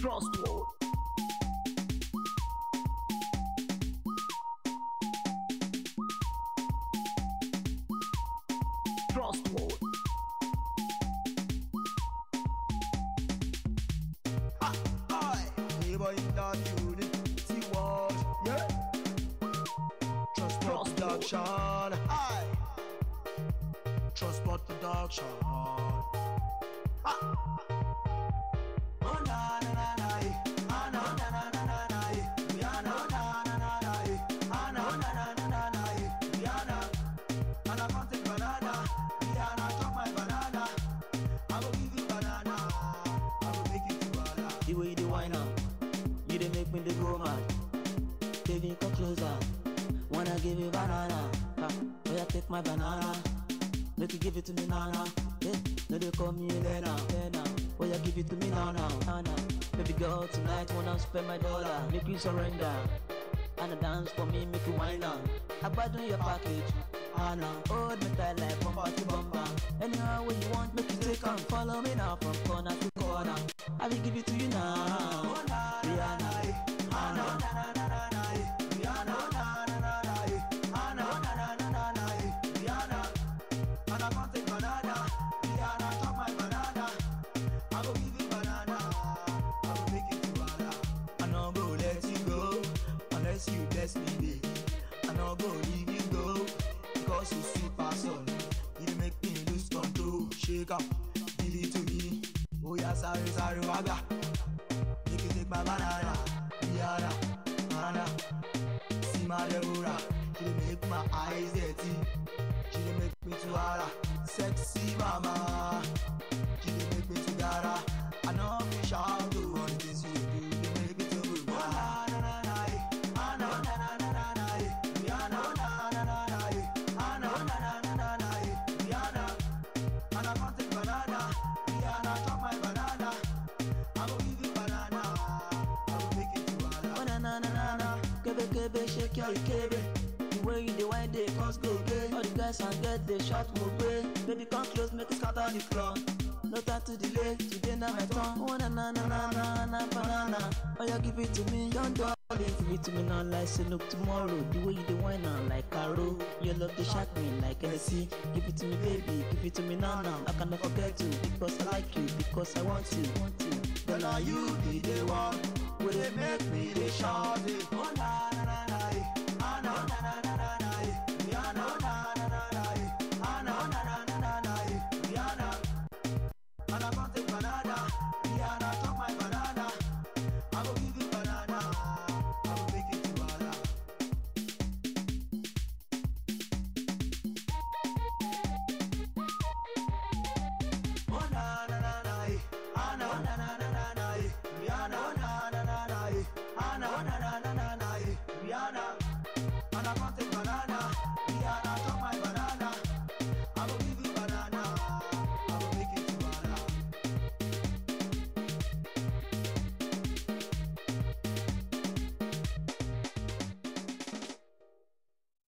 Trust word. Trust word. Neighbor in that unity world, yeah. Transport Trust production, aye. Transport production. Ah. Oh na na na na, eh. ah na na na na na na, eh. yeah na na na na na, eh. ah na na na na na na, eh. yeah na. And I can't take banana, yeah na chop my banana. I go give you banana, I go make you banana. The way you dey whine am, you dey make me dey go mad. Baby, come closer. Wanna give you banana? Ha, oh yeah, take my banana. Make you give it to me now now. Yeah, no they call me Elena. Elena. Oh yeah, give it to me now now. Now now. Baby girl, tonight wanna spend my dollar. Make you surrender. And dance for me, make you whine am. Abandon your package. Anna, hold me tight like bumper to bumper. Anyhow way you want, make you take on. Follow me now from corner to corner. I will give it to you now. Rihanna, Anna, I no go let you go unless you bless me, baby. I no go leave you go because you sweet person. You dey make me lose control. Shake up, give it to me. Oh yeah, sorry, sorry, waga. Make you take my banana, Rihanna, Anna. See my Deborah, she dey make my eyes dirty. She dey make me too hara, sexy mama. She dey make me too gara. I know me shout to all the things you do. You make me too good. Ah, na na na eh. Ah, na na na na na na eh. Rihanna, na na na na eh. Ah, na na na na na na eh. Rihanna, and I can't take banana. Rihanna, chop my banana. I go give you banana. I go make it too hard. Oh na na na na na, kebe kebe shake your kebe. The way you dey whine dey cause go gay. All the guys and girls dey shout mo gbe. Baby come close make we scatter the club. No time to delay, today na my turn. Oh na na na na na na banana. Oh yeah give it to me, don't do it. Give it to me now like say no tomorrow. The way you dey whine am like Caro. Your love dey shock me like Hennessy. Give it to me baby, give it to me now now. I cannot forget you because I like you, because I want you. Want you. Girl, are you be the one? Will they make me the shawty? Oh, na,